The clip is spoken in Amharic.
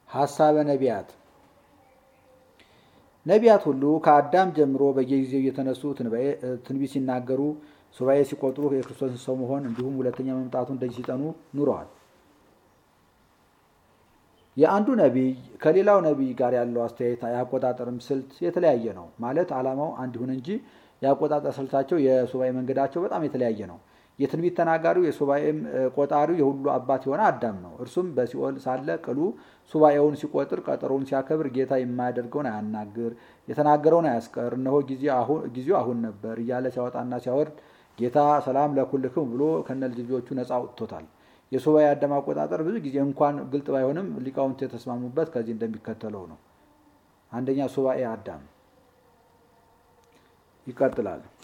ሀሳበ ነቢያት ነቢያት ሁሉ ከአዳም ጀምሮ በየጊዜው እየተነሱ ትንቢት ሲናገሩ፣ ሱባኤ ሲቆጥሩ፣ የክርስቶስን ሰው መሆን እንዲሁም ሁለተኛ መምጣቱን ደጅ ሲጠኑ ኑረዋል። የአንዱ ነቢይ ከሌላው ነቢይ ጋር ያለው አስተያየት የአቆጣጠርም ስልት የተለያየ ነው። ማለት ዓላማው አንድ ይሁን እንጂ የአቆጣጠር ስልታቸው፣ የሱባኤ መንገዳቸው በጣም የተለያየ ነው። የትንቢት ተናጋሪው የሱባኤም ቆጣሪው የሁሉ አባት የሆነ አዳም ነው። እርሱም በሲኦል ሳለ ቅሉ ሱባኤውን ሲቆጥር ቀጠሮውን ሲያከብር ጌታ የማያደርገውን አያናግር፣ የተናገረውን አያስቀር፣ እነሆ ጊዜው አሁን ነበር እያለ ሲያወጣና ሲያወርድ ጌታ ሰላም ለኩልክም ብሎ ከነ ልጆቹ ነፃ አውጥቶታል። የሱባኤ አዳም አቆጣጠር ብዙ ጊዜ እንኳን ግልጥ ባይሆንም ሊቃውንት የተስማሙበት ከዚህ እንደሚከተለው ነው። አንደኛ ሱባኤ አዳም ይቀጥላል።